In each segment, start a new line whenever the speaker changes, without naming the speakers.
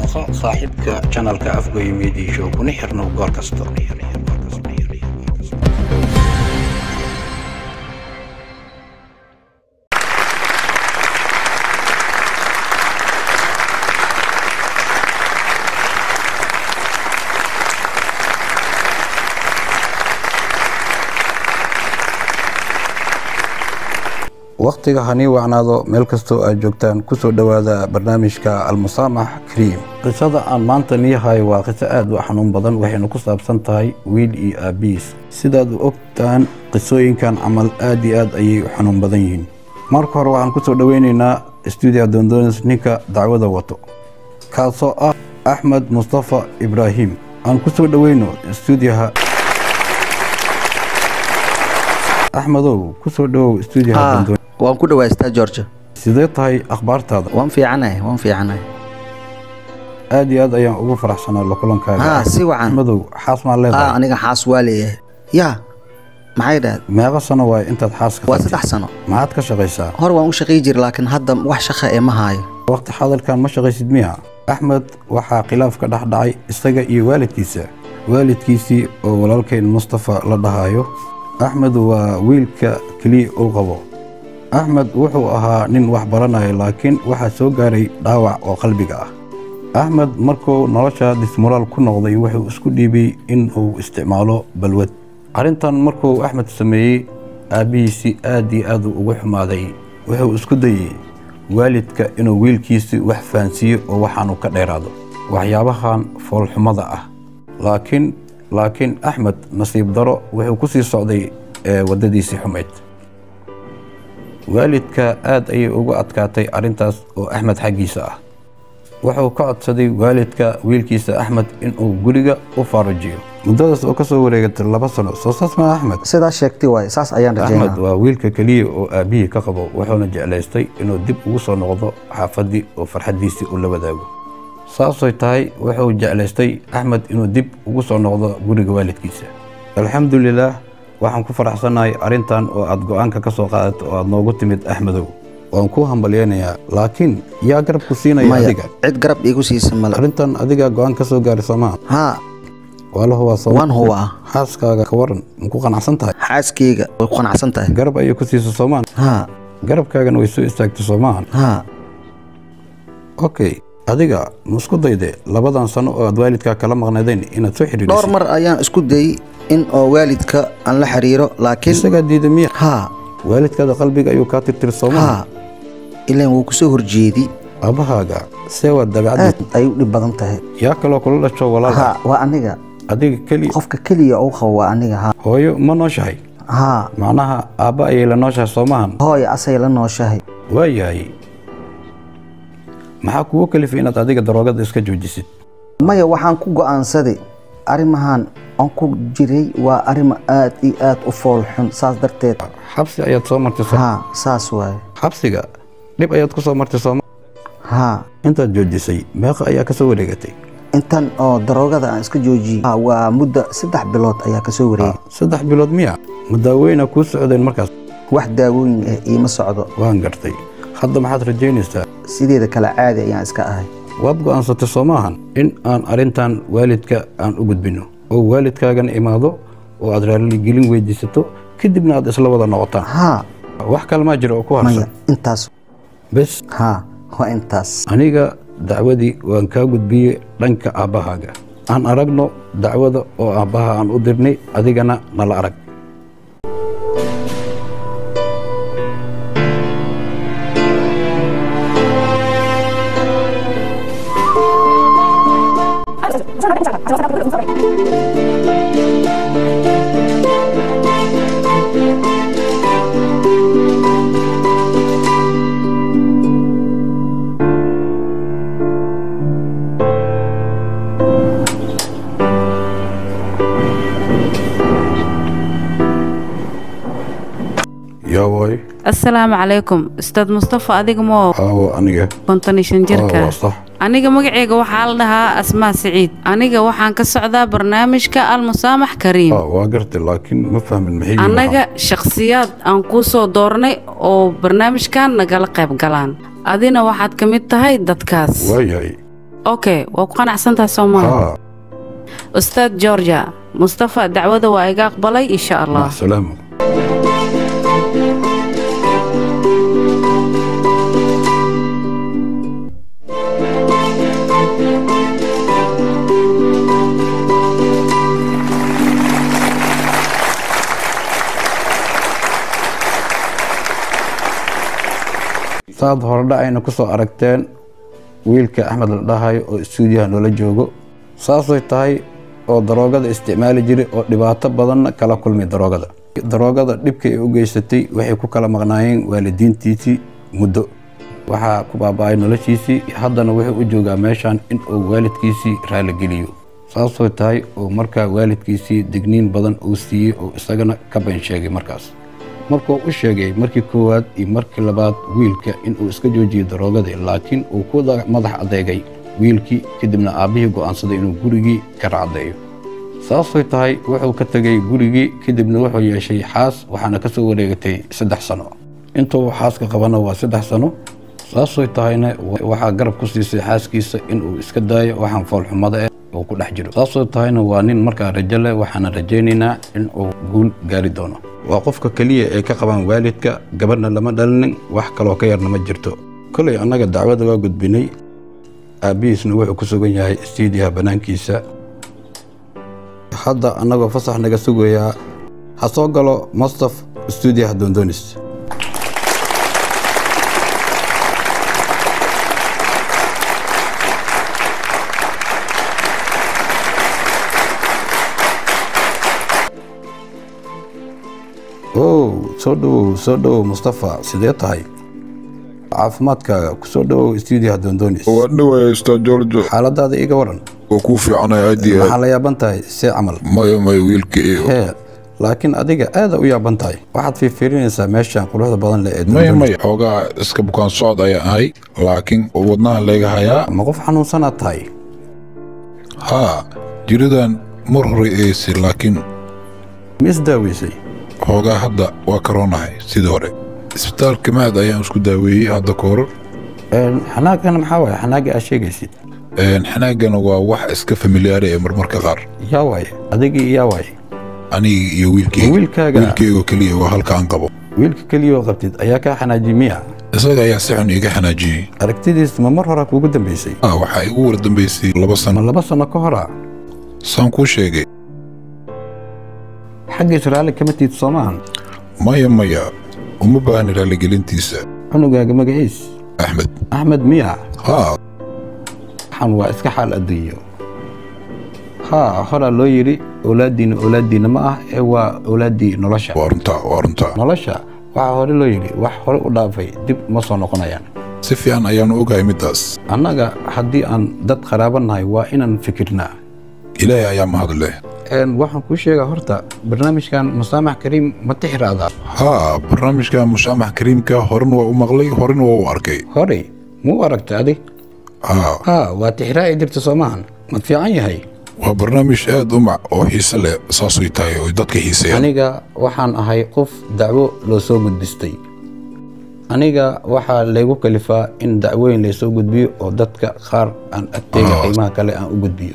noqo saaxiibka janalka afgoye media show kuna xirnow goor kasta wakhtiga hanii wacnaado meel kastoo aad joogtaan ku soo dhowaada barnaamijka almusaamax kariim qisada aan maanta niyahay waa qiso aad u xanuun badan waxayna ku saabsan tahay wiil iyo aabbihiis sidaad u ogtaan qisooyinkan camal aad iyo aad ayay u xanuun badan yihiin marka hore waxaan ku soo dhoweynaynaa stuudiya doondoonis ninka dacwada wato kaasoo ah axmed mustafa ibraahim aan ku soo dhoweyno stuudiyaha axmedow ku soo dhowow stuudiyaha doondoonis
waan ku dhawaystaa georgia
sidee tahay akhbaartaada
waan fiicanahay waan fiicanahay
aad iyo aad ayaan ugu faraxsanaa la kulankaaga
haa si wacan
axmedow xaas maa
aa
leedahay
aniga xaas waa leeyahay yaa maxay dhahd
meeqa sano waay intaad xaaska
waa
qabtid?
saddex sano
maxaad ka shaqaysaa
hor waan u shaqay jira laakiin hadda wax shaqa ee ma haayo
waqti xadalkan ma shaqaysid miya axmed waxaa khilaaf ka dhex dhacay isaga iyo waalidkiisa waalidkiisii oo walaalkayn mustafa la dhahayo axmed waa wiilka keliya uu qabo axmed wuxuu ahaa nin wax baranaya laakiin waxaa soo gaaray dhaawac oo qalbiga ah axmed markuu nolosha dismoraal ku noqday wuxuu isku dhiibay in uu isticmaalo balwad arrintan markuu axmed sameeyey aabbihiisii aad iyo aad uu ugu xumaaday wuxuu isku dayey waalidka inuu wiilkiisii wax fahansiiyo oo waxaanu ka dheeraado waxyaabahan foolxumada ah laakiin laakiin axmed nasiib daro wuxuu ku sii socday ee waddadiisii xumayd waalidka aad ayay ugu adkaatay arrintaas oo axmed xaggiisa ah wuxuu ka codsaday waalidka wiilkiisa axmed inuu guriga u faarujiyo muddadaas oo ka soo wareegatay laba sano soo saas maa axmed
sidaa sheegtay waay saas ayaan
axmed
rajaynaa
waa wiilka keliya oo aabbihii ka qabo wuxuuna jeclaystay inuu dib ugu soo noqdo xaafaddii oo farxaddiisii uu la wadaago saasay tahay wuxuu jeclaystay axmed inuu dib ugu soo noqdo guriga waalidkiisa alxamdulilaah waxaan ku faraxsanahay arrintan oo aad go'aanka ka soo qaadato oo aad noogu timid axmedow waan kuu hambalyaynayaa laakiin yaa garab ku siinaya
maya
adiga
cid garab iigu siisa male
arrintan adigaa go'aan ka soo gaari soomaa
haa
waalaho waa soo
waan hubaa
xaaskaaga ka waran maku qanacsan tahay
xaaskeyga way ku qanacsan tahay
garab ayay ku siisa soomaan
haa
garabkaagana way soo istaagtay soomaan
haa
okay adiga ma isku dayde labadan sano oo aad waalidkaa kala maqnaydeen inaad soo
dhowr
xidhiidhisay
mar ayaan isku dayey in oo waalidka aan la xiriiro laakiin
isagaa diida miya
haa
waalidkaada qalbiga ayuu kaa tirtiri soomaa
haa ilaan wuu ku soo horjeedi
aabahaaga see waa dabeecaddiis
aad ay u dhib badan tahay
yaa kaloo kula dhasho walaalka
haa waa aniga
adiga keliya
qofka keliya uu qabo waa aniga haa
hooyo ma nooshahay
haa
macnaha aabba ayay la nooshahay soomahan
hooy asay la nooshahay
waayahay maxaa kugu kalifay inaad adiga daroogada iska joojisid
maya waxaan ku go'aansaday arrimahan aan ku jiray waa arrimo aad iyo aad u fool xun saas darteed
xabsi ayaad soo martay soo
haa saas waaye
xabsiga dhib ayaad ku soo martay sooma
haa
intaad joojisay meeqa ayaa ka soo wareegatay
intan oo daroogada aan iska joojiyey haa, waa muddo saddex bilood ayaa ka soo wareegay
saddex bilood miya ma daaweyna kuu socdeen markaas
wax daawooyin ah iima socdo
waan gartay hadda maxaad rajaynaysaa
sideeda kale caadi ayaan iska ahay
waad go'aansatay soo maahan in aan arrintan waalidka aan u gudbinno oo waalidkaagana imaado oo aad raaligelin weydiisato kadibna aad isla wada noqotaan
haa
wax kalmaa jira oo ku
maya
harsan
intaas
bes
haa waa intaas
aniga dacwadii waan kaa gudbiyey dhanka aabbahaaga aan aragno dacwada oo aabbaha aan u dirnay adigana nala arag yaa waay
asalaamu calaykum ustaad mustafa adiga moo
aawo aniga
konton iyo shan
Aa, waa
jirka
sax
aniga magaceyga waxaa la dhahaa asmaa siciid aniga waxaan ka socdaa barnaamijka almusaamax kariim
Aa, waa gartay laakiin ma fahmin maxay yihiin
annaga shakhsiyaad aan kuu soo doornay oo barnaamijkan nagala qayb galaan adina waxaad ka mid tahay dadkaas
waxaan. waayahay
okay waa ku qanacsantahay soo maaha
haa
ustaad georgia mustafa dacwada waa iga aqbalay insha allah
macsalaamu saad horedha ayna ku soo aragteen wiilka axmed la dhahayo oo istuudiyaha noola joogo saasay tahay oo daroogada isticmaali jiray oo dhibaato badanna kala kulmay daroogada daroogada dhibka ay u geysatay waxay ku kala maqnaayeen waalidiintiisii muddo waxaa ku baaba'ay noloshiisii haddana wuxuu u joogaa meeshan in uu waalidkiisii raaligeliyo saasoo tahay oo markaa waalidkiisii digniin badan uu siiyey oo isagana ka been sheegay markaas markuu u sheegay markii koowaad iyo markii labaad wiilka inuu iska joojiyo daroogadii laakiin uu ku da- madax adeegay wiilkii kadibna aabbihii go'aansaday inuu gurigii ka racdeeyo saasay tahay wuxuu ka tegey gurigii kadibna wuxuu yeeshay xaas waxaana ka soo wareegatay saddex sano intuu xaaska qabana waa saddex sano saasay tahayna waxaa garab ku siisay xaaskiisa inuu iska daayo waxaan foolxumada eh oo ku dhex jiro saasoo tahayna waa nin markaa rajo leh waxaana rajaynaynaa in uu guul gaari doono waa qofka keliya ee ka qabaan waalidka gabadhna lama dhalinin wax kaloo ka yarna ma jirto kolay annaga dacwada waa gudbinay aabbihiisna wuxuu ku sugan yahay istiidiyaha bannaankiisa hadda annagoo fasax naga sugayaa ha soo galo mastaf istuudiyaha doondoonis ow soo dhowow soo dhowow mustafa sidee tahay caafimaadkaaga ku soo dhowow istuudiyaha doondoonis
waa dhawaya ustaad george
xaaladaada iga waran
waa kuu fiicanay aad iyo
maxaa
aad
la yaaban tahay see camal
maya maya wiilka iyo
hee laakiin adiga aada u yaaban tahay waxaad fiirfiirinaysaa meeshan quruxda badan leh ee
maya
doondoonis
maya xoogaa iska bukaan socod ayaan ahay laakiin wadnaha layga hayaa
ma qof xanuunsanaad tahay
haa jiridan mar hore eeysay laakiin
ma isdaaweysay
xoogaa hadda waa karoonahay sidii hore isbitaalka mahad ayaan isku daaweeyey hadda ka hor
Een, xanaagana maxaa waaye xanaaga aad sheegaysid
Een, xanaagana waa wax iska familiyaari ee marmarka qaar
yaa waaye adigii yaa waaye
aniga iyo wiilkeyga
Wiilkaaga?
wiilkeyga keliya waa halka aan qabo
wiilka keliyaoo qabtid ayaa kaa xanaajiyey miya
isaga ayaa si xun iiga xanaajiyey
aragtidiis ma mar hore kuugu dambaysay
ah waxaa igu war dambaysay laba
ma
sano
laba sano ka hora
saan kuu sheegay
xaggiis raalli kama tiid soomahan
maya maya uma baahni raalligelintiisa
cunugaaga magaciis
axmed
axmed miya
haa
waxan waa iska xaal adduunyo haa horaa loo yidhi owlaaddiinna owlaaddiinna ma ah ee waa owlaaddii nolosha
waa runtaa waa runtaa
nolosha waxaa hore loo yidhi wax hore u dhaafay dib ma soo noqonayaan
si fiican ayaanu ogahay middaas
annaga haddii aan dad qaraaba nahay waa inaan fikirnaa
ilaahay ayaa mahad leh
Een, waxaan kuu sheegaa horta barnaamijkan musaamax kariim ma tixraadaa
haa barnaamijka mushaamax kariimka horena waa u maqlay horena waa u arkay
horey muu aragtay adig
haa
haa waa tixraaci jirta soomahan ma fiican yahay
waa barnaamij aad u mac oo xiise leh saasay tahay oo dadka xiiseeyaan
aniga waxaan ahay qof dacwo loo soo gudbistay aniga waxaa laygu kalifaa in dacwooyin laysoo gudbiyo oo dadka qaar aan agteyga
Ah.
qiimaha kale aan u gudbiyo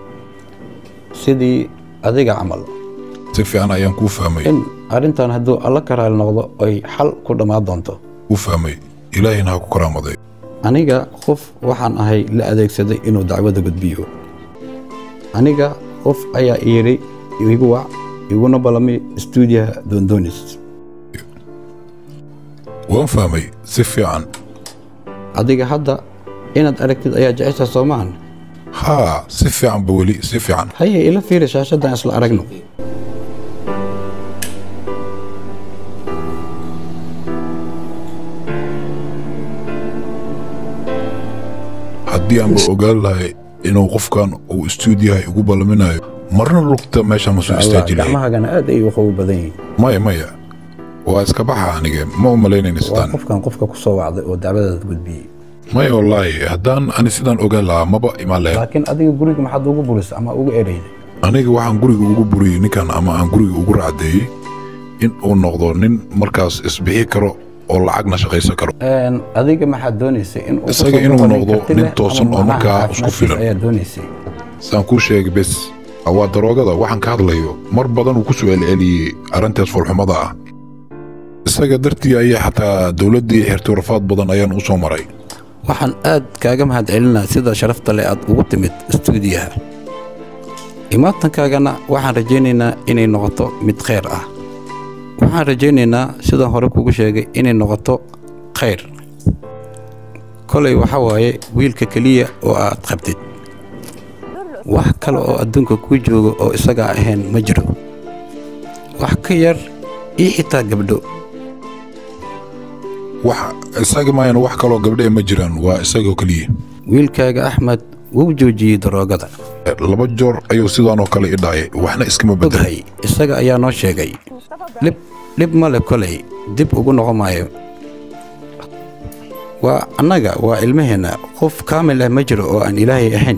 sidii adiga camal
si fiican ayaan kuu fahmay
in arrintan hadduu alla ka raali noqdo ay xal ku dhammaan doonto
kuu fahmay ilaahayna ha ku karaamaday
aniga qof waxaan ahay la adeegsaday inuu dacwada gudbiyo aniga qof ayaa ii yidhi igu wac iguna ballamay istuudiyaha doondoonis
waan fahmay si fiican
adiga hadda inaad aragtid ayaa jecesha soomaan
haa si fiicanba weli si fiican
haye ila fiiri shaashaddan isla aragno
haddii aanba ogaan lahay inuu qofkan uu istuudiyaha igu ballaminayo marna lugta meesha ma soo istaaji lahay
gacmahagana aad ay u qabow badan yihiin
maya maya waa iska baxa aniga ma u malaynayna
waa
sidaan
qofkan qofka ku soo wacday oo dacwadaada gudbiyey
maya wallaahi haddaan ani sidaan ogaan lahaa maba imaan lahayn
laakiin adiga guriga maxaad ugu burisay ama ugu ereyday
aniga waxaan guriga ugu buriyey ninkan ama aan guriga ugu racdeeyey in uu noqdo nin markaas isbixi karo oo lacagna shaqaysan karo
Een, adiga maxaad doonaysay in uu
Isaga
kusoo
inuu
noqonin
noqdo
karti
nin
leh
toosan
ama
oo
macnaha
markaa isku
caafimaadkiisa
filan.
ayaad doonaysay
saan kuu sheegay bes waa daroogada waxaan ka hadlayo mar badan uu ku soo celceliyey arrintaas foolxumada ah isaga dartii ayaa xataa dowladdii xirtay rafaad badan ayaan u soo maray
waxaan aad kaaga mahadcelinaa sida sharafta leh aad ugu timid istuudiyaha imaatankaagana waxaan rajaynaynaa inay noqoto mid khayr ah waxaan rajaynaynaa sidaan hore kugu sheegay inay noqoto khayr kolay waxa waaye wiilka keliya oo aad qabtid wax kale oo adduunka kuu jooga oo isagaa ahayn ma jiro wax ka yar iyo xitaa gabdho
wax isaga maayana wax kaloo gabdhe ma jiraan waa isagoo keliya
wiilkaaga axmed wuu joojiyey daroogada
laba joor ayuu sidaanoo kale i dhacay waxna iskama bedelay
oghay isaga ayaa noo sheegay dhib dhib male kolay dib ugu noqon maayo waa annaga waa ilmaheenna qof kaamil ah ma jiro oo aan ilaahay ahayn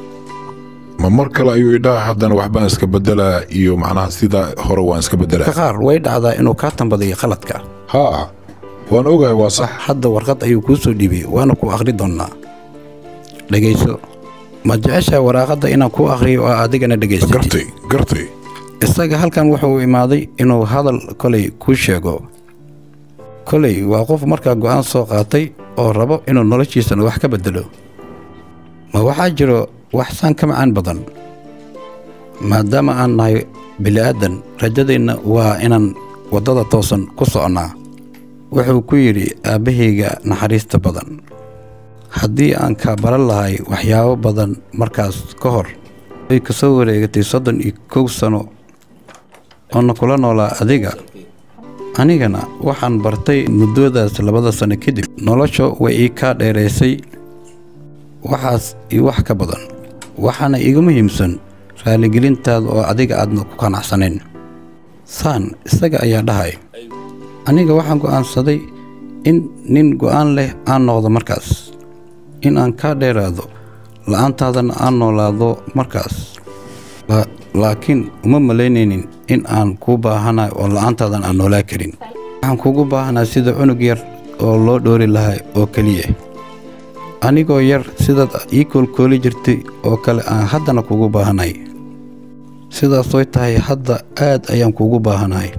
ma mar kale ayuu idhaha haddana waxbaan iska bedelaa iyo macnaha sida hore waan iska
ka
bedelaa
qaar way dhacdaa inuu kaa tambadayo khaladka
haa waan ogahay waa sax
hadda warqad ayuu kuu soo dhiibay waana ku akhri doonnaa dhegayso ma jeceshaa waraaqadda inaan kuu akhriyo oo adigana dhegaysatid
gartay gartay
isaga halkan wuxuu imaaday inuu hadal kolay kuu sheego kolay waa qof markaa go'aan soo qaatay oo rabo inuu noloshiisana wax ka beddelo ma waxaa jiro wax saan ka macaan badan maadaama aan nahay bili'aadan rajadeenna waa inaan waddada toosan ku socnaa wuxuu ku yidhi aabbahayga naxariista badan haddii aan kaa baran lahay waxyaabo badan markaas ka hor way ka soo wareegatay soddon iyo kow sano oona kula noolaa adiga anigana waxaan bartay muddoodaas labada sano kadib nolosha way ii kaa dheeraysay waxaas iyo wax ka badan waxaana iiga muhiimsan raaligelintaada oo adiga aadna ku qanacsanayn saan isaga ayaa dhahay aniga waxaan go'aansaday in nin go'aan leh aan noqdo markaas in aan kaa dheeraado la'aantaadana aan noolaado markaas La- laakiin uma malaynaynin in aan kuu baahanahay oo la'aantaadan aan noolaa karin waxaan kuugu baahanahay sida cunug yar oo loo dhoori lahay oo keliya anigoo yar sidaad ii koolkooli jirtay oo kale aan haddana kuugu baahanahay sidaas way tahay hadda aad ayaan kuugu baahanahay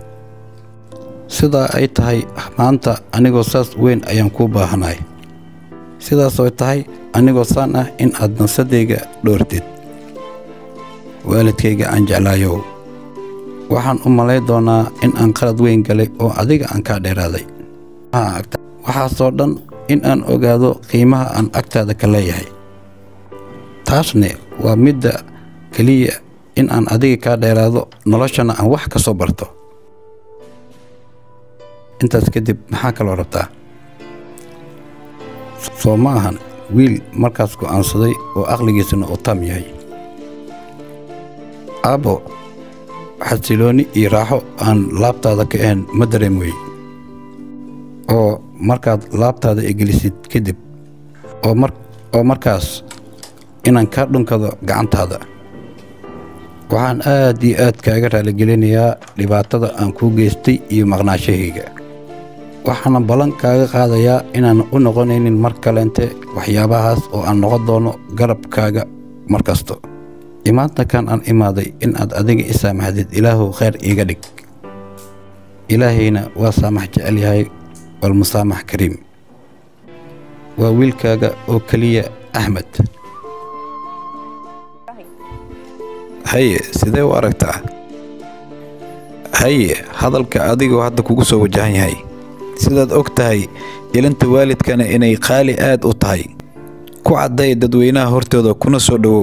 sidaa ay tahay maanta anigoo saas weyn ayaan kuu baahanahay sidaas oo tahay anigoo saan ah in aad nafsadayga dhoortid waalidkayga aan jeclaayow waxaan u malay doonaa in aan qalad weyn galay oo adiga aan kaa dheeraaday Haa, agta- waxaasoo dhan in aan ogaado qiimaha aan agtaada ka leeyahay taasne waa midda keliya in aan adiga kaa dheeraado noloshana aan wax ka soo barto intaas kadib maxaa kaloo rabtaa soo ma ahan wiil markaas go'aansaday oo aqligiisana uu taam yahay aabbo xasiloonni iyo raaxo aan laabtaada ka ahayn ma dareemoy oo markaad laabtaada egelisid kadib oo mar oo markaas inaan kaa dhunkado gacantaada waxaan aad iyo aad kaaga raaligelinayaa dhibaatada aan kuu geystay iyo maqnaashahayga waxaana ballan kaaga qaadayaa inaan u noqonaynin mar kaleente waxyaabahaas oo aan noqon doono garabkaaga mar kasto imaantankan aan imaaday in aad adiga i saamaxdid ilaahuw khayr iiga dhig ilaahayna waa saamax jecel yahay walmusaamax kariim waa wiilkaaga oo keliya axmed haye sidee u aragtaa haye hadalka adigoo hadda kugu soo wajahan yahay sidaad og tahay ilinta waalidkana inay qaali aad u tahay ku cadday dadweynaha hortooda kuna soo dhowow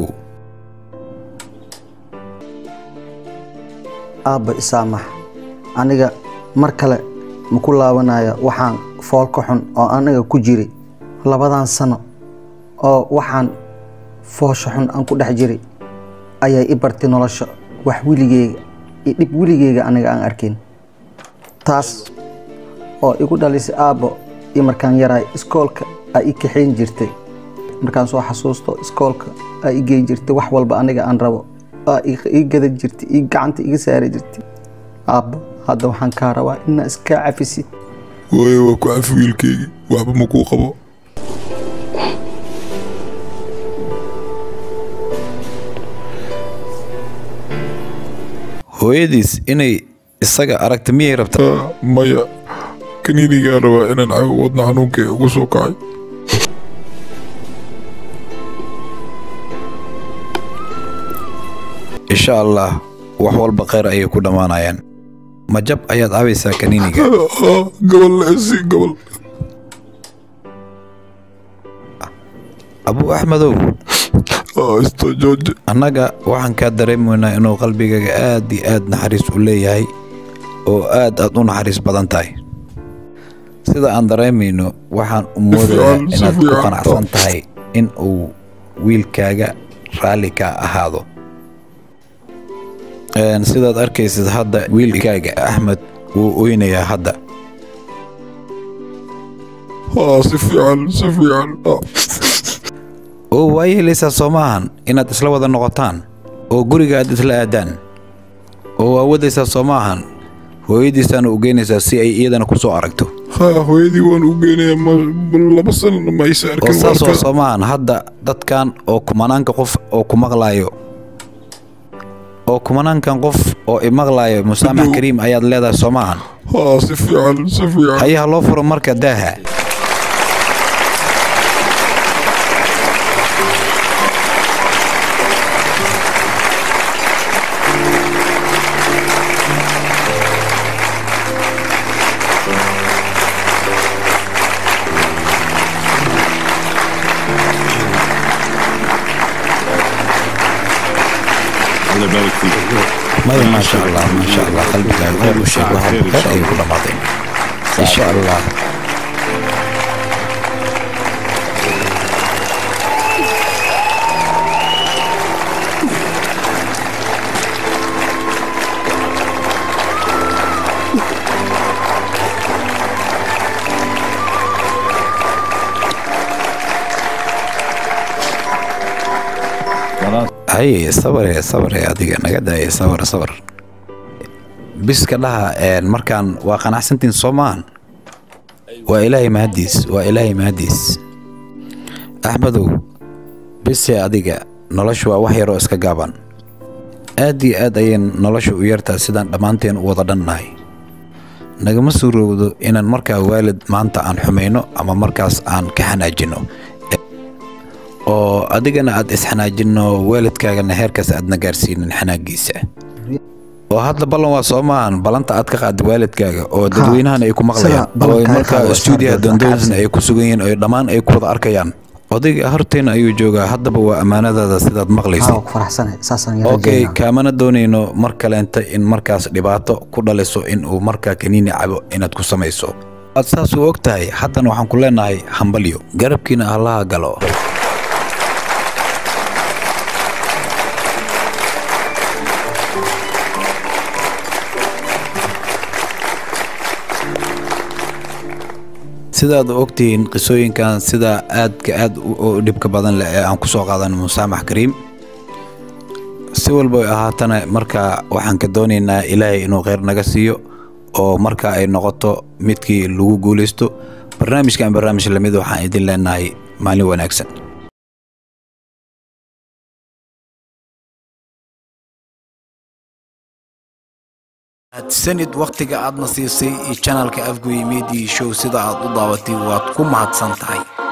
aabba isaamax aniga mar kale ma ku laabanaya waxaan foolka xun oo aniga ku jiray labadan sano oo waxaan foosha xun aan ku dhex jiray ayaa i bartay nolosha wax weligeyga iyo dhib weligeyga aniga aan arkin taas oo igu dhalisay aabbo iyo markaan yaraay iskoolka aa i kaxayn jirtay markaan soo xasuusto iskoolka aa i geyn jirtay wax walba aniga aan rabo aa ii gadan jirtay ii gacanta iga saari jirtay aabbo hadda waxaan kaa rabaa inaa iskaa cafisid
hooye waa ku cafi wiilkaygii waxba ma kuu qabo
hooyadiis inay isaga aragta miyay rabtaa
Ah, maya kaniinigaa rabaa inaan cabo wadna xanuunka ee ugu soo kacay
insha allah wax walba kheyr ayay ku dhammaanayaan ma jab ayaad cabaysaa kaniiniga
Ah, gobol esi gobol
abu axmedow
Ah, isto jooje
annaga waxaan kaa dareemaynaa inuu qalbigaaga aad iyo aad naxariis u leeyahay oo aad aad u naxariis badan tahay sida aan dareemayno waxaan u moodayaa
fiican, si
inaad ku
fiican.
qanacsan tahay in uu wiilkaaga raalli ka ahaado Een, sidaad arkaysid hadda wiilkaaga axmed wuu oynayaa hadda
Ah, si fiican si fiican Ah,
oo waa yeelaysaa soo maahan inaad isla wada noqotaan oo guriga aad isla aadaan oo waa wadaysaa soo maahan hooyadiisaana u geynaysaa si ay iyadana ku soo aragto
ha hooyadii waan u geynayaa ma- laba sanana ma aysa
oo
arkin
saas oo
warka.
soo maahan hadda dadkan oo kumanaanka qof oo ku maqlaayo oo kumanaankan qof oo i maqlaayo musaamax kariim ayaad leedahay soo maahan
Ah, si fiican si fiican
hayaha loo furo marka daaha
الله يبارك فيك
maya maasha allah maasha allah qalbigaaga khayr u sheeg waxa khayr ayay ku dhammaadeen insha allah
خلاص
haye sabare sabare adiga naga daaya sabar sabar biska dhaha een, markaan waa qanacsantiin soo maahan waa ilaahay mahadiis waa ilaahay mahadiis axmedow bise adiga noloshu waa wax yaroo iska gaaban aad iyo aad ayay nolosha u yartaa sidaan dhammaanteen u wada dhannahay nagama suurowdo inaan markaa waalid maanta aan xumayno ama markaas aan ka xanaajinno oo adigana aad isxanaajinno waalidkaagana heerkaas aadna gaarsiinin xanaagiisa oo hadda ballan waa soo maahan ballanta aad ka qaada waalidkaaga oo dadweynahan ay ku maqlayaan
sida
oo
ballankaaga
markaa
qaado,
stuudiyaha
saarbeed,
dondoonsna
cabsi.
ay ku sugan yihiin oo dhammaan ay ku wada arkayaan odayga horteena ayuu joogaa haddaba waa ammaanadaada sidaad maqlaysid
haa ku faraxsanahay saasaan yara
okay
rajeynaa
kaamana doonayno mar kaleenta in markaas dhibaato ku dhaliso in uu markaa kaniini cabo inaad ku samayso aad saas u og tahay haddana waxaan ku leenahay hambalyo garabkiina allaha galo sidaad u ogtihiin qisooyinkan sida aadka aad u- u dhibka badan leh ee aan ku soo qaadan musaamax kariim si walba ay ahaatana marka waxaan ka doonaynaa ilaahay inuu kheyr naga siiyo oo marka ay noqoto midkii lagu guulaysto barnaamijkan barnaamij lamid waxaan idin leenahay maalin wanaagsan sanid wakhtiga aadna siisay iyo janalka afgoy media show sida aad u daabatay waad ku mahadsan tahay